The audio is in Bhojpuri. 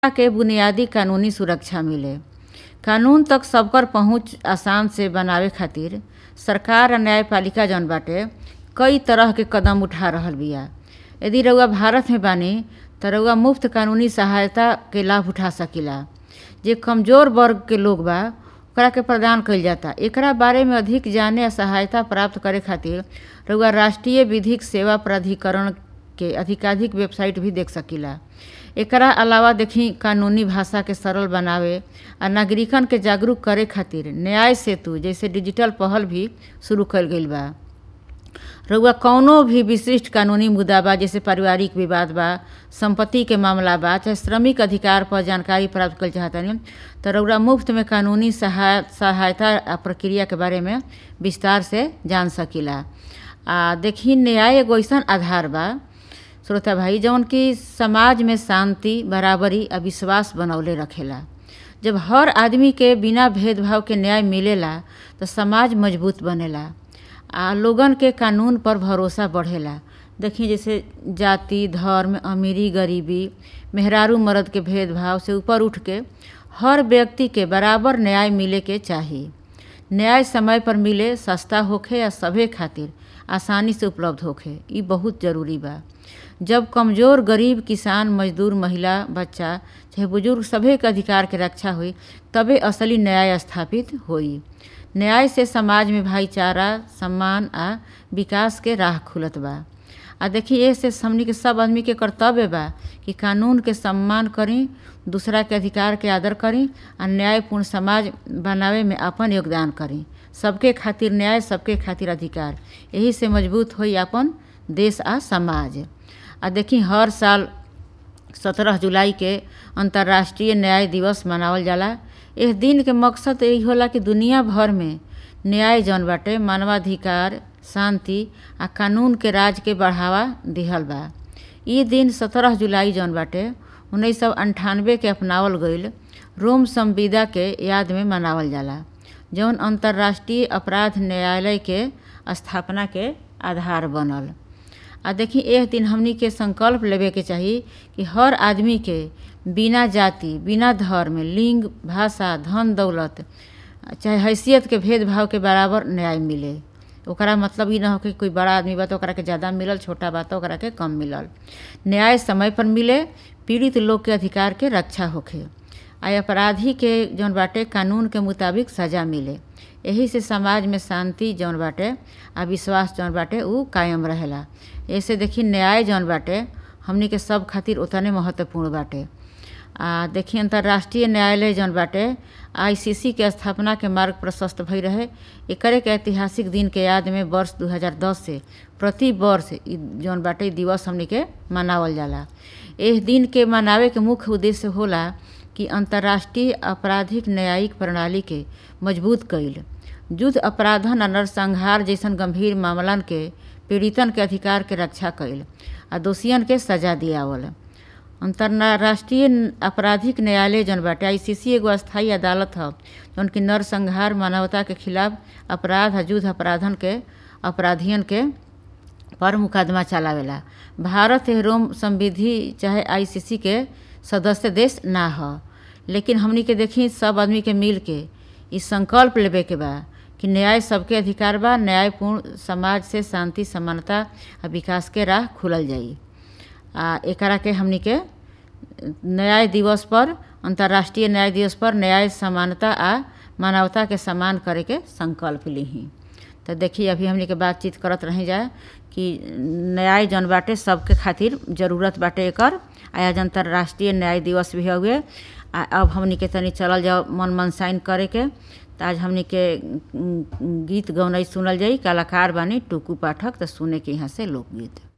के बुनियादी कानूनी सुरक्षा मिले कानून तक सबकर पहुंच आसान से बनावे खातिर सरकार आ न्यायपालिका जौन बाटे कई तरह के कदम उठा रहल बिया यदि रउआ भारत में बानी त रउआ मुफ्त कानूनी सहायता के लाभ उठा सकीला जे कमजोर वर्ग के लोग बा ओकरा के प्रदान कइल जाता एकरा बारे में अधिक जाने आ सहायता प्राप्त करे खातिर रउआ राष्ट्रीय विधिक सेवा प्राधिकरण के अधिकाधिक वेबसाइट भी देख सकीला एकरा अलावा देखी कानूनी भाषा के सरल बनावे आ नागरिकन के जागरूक करे खातिर न्याय सेतु जैसे डिजिटल पहल भी शुरू कइल गइल बा रउआ कौनो भी विशिष्ट कानूनी मुद्दा बा जैसे पारिवारिक विवाद बा संपत्ति के मामला बा चाहे श्रमिक अधिकार पर जानकारी प्राप्त कइल चाहतानी त रउआ मुफ्त में कानूनी सहाय सहायता आ प्रक्रिया के बारे में विस्तार से जान सकीला आ देखी न्याय एगो अइसन आधार बा श्रोता भाई जौन कि समाज में शांति बराबरी आ विश्वास बनौले रखेला जब हर आदमी के बिना भेदभाव के न्याय मिलेला तो समाज मजबूत बनेला आ लोगन के कानून पर भरोसा बढ़ेला देखी जैसे जाति धर्म अमीरी गरीबी मेहरारू मर्द के भेदभाव से ऊपर उठ के हर व्यक्ति के बराबर न्याय मिले के चाही न्याय समय पर मिले सस्ता होखे या सभे खातिर आसानी से उपलब्ध होखे ई बहुत ज़रूरी बा जब कमज़ोर गरीब किसान मजदूर महिला बच्चा चाहे बुजुर्ग सभे के अधिकार के रक्षा हुई तबे असली न्याय स्थापित होई न्याय से समाज में भाईचारा सम्मान आ विकास के राह खुलत बा आ देखी ए से हमनी के सब आदमी के कर्तव्य बा कि कानून के सम्मान करी दूसरा के अधिकार के आदर करी आ न्यायपूर्ण समाज बनावे में अपन योगदान करी सबके खातिर न्याय सबके खातिर अधिकार यही से मजबूत होई अपन देश आ समाज आ देखी हर साल सत्रह जुलाई के अंतर्राष्ट्रीय न्याय दिवस मनावल जाला इस दिन के मकसद यही होला कि दुनिया भर में न्याय जौन बाटे मानवाधिकार शांति आ कानून के राज के बढ़ावा दिहल बा ई दिन सत्रह जुलाई जौन बाटे उन्नीस सौ अंठानवे के अपनावल गईल रोम संविदा के याद में मनावल जाला जौन अंतर्राष्ट्रीय अपराध न्यायालय के स्थापना के आधार बनल आ देखी एह दिन हमनी के संकल्प लेवे के चाही कि हर आदमी के बिना जाति बिना धर्म लिंग भाषा धन दौलत चाहे हैसियत के भेदभाव के बराबर न्याय मिले ओकरा मतलब ई ना हो कि कोई बड़ा आदमी बा तो ओकरा के ज़्यादा मिलल छोटा बा तो ओकरा के कम मिलल न्याय समय पर मिले पीड़ित लोग के अधिकार के रक्षा होखे आ अपराधी के जौन बाटे कानून के मुताबिक सजा मिले यही से समाज में शांति जौन बाटे आ विश्वास जौन बाटे उ कायम रहेला ऐसे देखी न्याय जौन बाटे हमनी के सब खातिर उतने महत्वपूर्ण बाटे आ देखी अंतर्राष्ट्रीय न्यायालय जौन बाटे आईसीसी के स्थापना के मार्ग प्रशस्त भई रहे एकरे के ऐतिहासिक दिन के याद में वर्ष 2010 से प्रति वर्ष जौन बाटे दिवस हमनी के मनावल जाला एह दिन के मनावे के मुख्य उद्देश्य होला कि अंतर्राष्ट्रीय आपराधिक न्यायिक प्रणाली के मजबूत कईल युद्ध अपराधन आ नरसंहार जैसन गंभीर मामलन के पीड़ितन के अधिकार के रक्षा कईल आ दोषियन के सजा दियावल अंतर्राष्ट्रीय आपराधिक न्यायालय जौन बाटे आईसीसी एगो स्थायी अदालत ह जौन कि नरसंहार मानवता के खिलाफ अपराध आ युद्ध अपराधन के अपराधियन के पर मुकदमा चलावेला भारत रोम संविधि चाहे आईसीसी के सदस्य देश ना ह लेकिन हमनी के देखी सब आदमी के मिल के ई संकल्प लेवे के बा कि न्याय सबके अधिकार बा न्यायपूर्ण समाज से शांति समानता आ विकास के राह खुलल जाई आ एकरा के हमनी के न्याय दिवस पर अंतर्राष्ट्रीय न्याय दिवस पर न्याय समानता आ मानवता के सम्मान करे के संकल्प लीही तो देखिए अभी हमनी के बातचीत करत रही जाए कि न्याय जौन बाटे सबके खातिर जरूरत बाटे एकर आज अंतर्राष्ट्रीय न्याय दिवस भी हुए आ अब हमनी के तनी चलल जाओ मन मनसाइन करे के तो आज हमनी के गीत गौनाई सुनल जाई कलाकार बानी टुकू पाठक तो सुने के यहाँ से लोकगीत